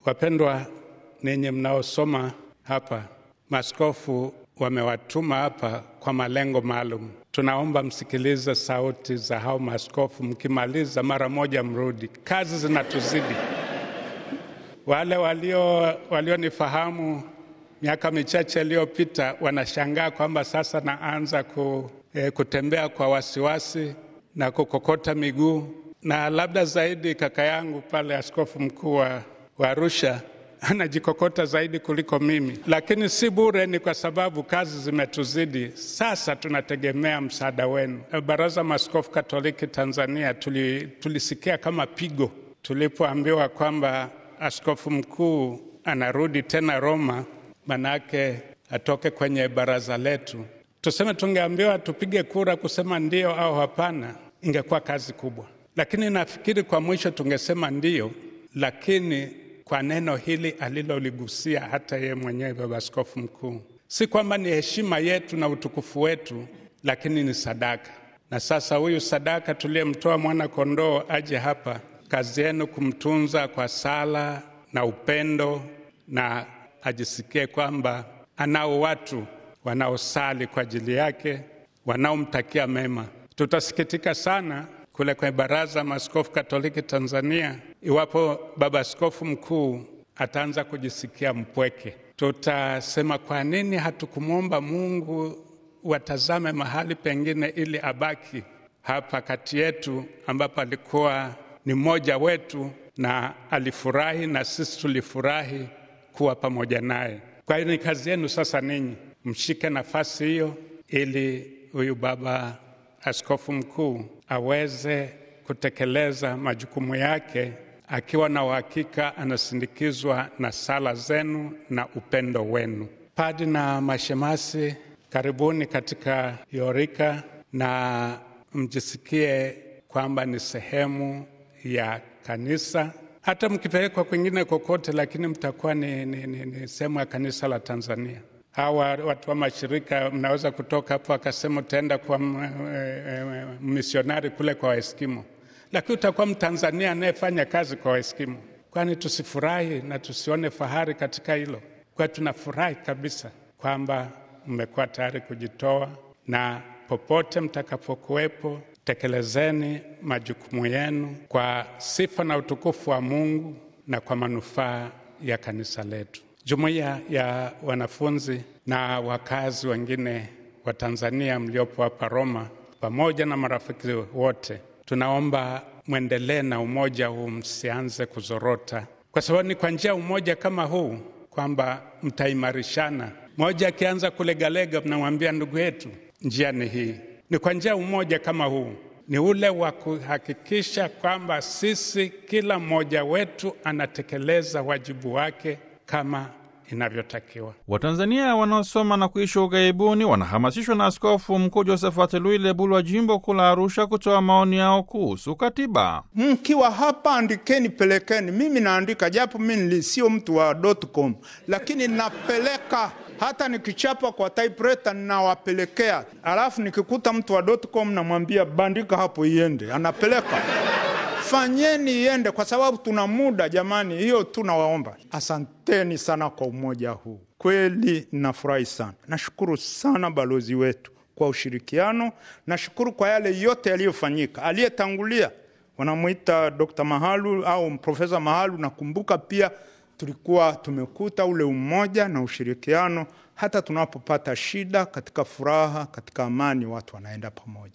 Wapendwa ninyi mnaosoma hapa, maaskofu wamewatuma hapa kwa malengo maalum. Tunaomba msikilize sauti za hao maaskofu, mkimaliza mara moja mrudi, kazi zinatuzidi. Wale walio walionifahamu miaka michache iliyopita wanashangaa kwamba sasa naanza ku, eh, kutembea kwa wasiwasi na kukokota miguu, na labda zaidi kaka yangu pale, askofu mkuu wa wa Arusha anajikokota zaidi kuliko mimi, lakini si bure, ni kwa sababu kazi zimetuzidi. Sasa tunategemea msaada wenu. Baraza Maaskofu Katoliki Tanzania tuli, tulisikia kama pigo tulipoambiwa kwamba askofu mkuu anarudi tena Roma, manake atoke kwenye baraza letu. Tuseme tungeambiwa tupige kura kusema ndio au hapana, ingekuwa kazi kubwa, lakini nafikiri kwa mwisho tungesema ndio, lakini kwa neno hili aliloligusia hata yeye mwenyewe baba askofu mkuu, si kwamba ni heshima yetu na utukufu wetu, lakini ni sadaka. Na sasa huyu sadaka tuliyemtoa mwana kondoo aje hapa, kazi yenu kumtunza kwa sala na upendo, na ajisikie kwamba anao watu wanaosali kwa ajili yake, wanaomtakia mema. Tutasikitika sana kule kwenye Baraza Maaskofu Katoliki Tanzania iwapo baba askofu mkuu ataanza kujisikia mpweke. Tutasema, kwa nini hatukumwomba Mungu watazame mahali pengine ili abaki hapa kati yetu, ambapo alikuwa ni mmoja wetu na alifurahi na sisi tulifurahi kuwa pamoja naye. Kwa hiyo ni kazi yenu sasa, ninyi mshike nafasi hiyo ili huyu baba askofu mkuu aweze kutekeleza majukumu yake akiwa na uhakika anasindikizwa na sala zenu na upendo wenu. Padi na mashemasi, karibuni katika Yorika na mjisikie kwamba ni sehemu ya kanisa, hata mkipelekwa kwingine kokote, lakini mtakuwa ni, ni, ni, ni sehemu ya kanisa la Tanzania. Hawa watu wa mashirika mnaweza kutoka hapo akasema utaenda kwa misionari kule kwa Waeskimo, lakini utakuwa Mtanzania anayefanya kazi kwa Waeskimo. Kwani tusifurahi na tusione fahari katika hilo? Kwa tunafurahi kabisa kwamba mmekuwa tayari kujitoa, na popote mtakapokuwepo, tekelezeni majukumu yenu kwa sifa na utukufu wa Mungu na kwa manufaa ya kanisa letu. Jumuiya ya wanafunzi na wakazi wengine wa Tanzania mliopo hapa Roma, pamoja na marafiki wote, tunaomba mwendelee na umoja huu, msianze kuzorota, kwa sababu ni kwa njia ya umoja kama huu kwamba mtaimarishana. Mmoja akianza kulegalega, mnamwambia ndugu yetu, njia ni hii. Ni kwa njia ya umoja kama huu, ni ule wa kuhakikisha kwamba sisi, kila mmoja wetu anatekeleza wajibu wake kama inavyotakiwa. Watanzania wanaosoma na kuishi ughaibuni wanahamasishwa na Askofu Mkuu Josephat Lui Lebulu wa jimbo kuu la Arusha kutoa maoni yao kuhusu katiba. Mkiwa hapa andikeni, pelekeni. Mimi naandika japo mimi sio mtu wa .com, lakini napeleka hata nikichapa kwa typewriter ninawapelekea, alafu nikikuta mtu wa .com namwambia bandika hapo iende, anapeleka Fanyeni iende kwa sababu tuna muda jamani, hiyo tunawaomba. Asanteni sana kwa umoja huu, kweli nafurahi sana. Nashukuru sana balozi wetu kwa ushirikiano, nashukuru kwa yale yote yaliyofanyika. Aliyetangulia wanamwita Dr. Mahalu au Profesa Mahalu. Nakumbuka pia tulikuwa tumekuta ule umoja na ushirikiano, hata tunapopata shida, katika furaha, katika amani, watu wanaenda pamoja.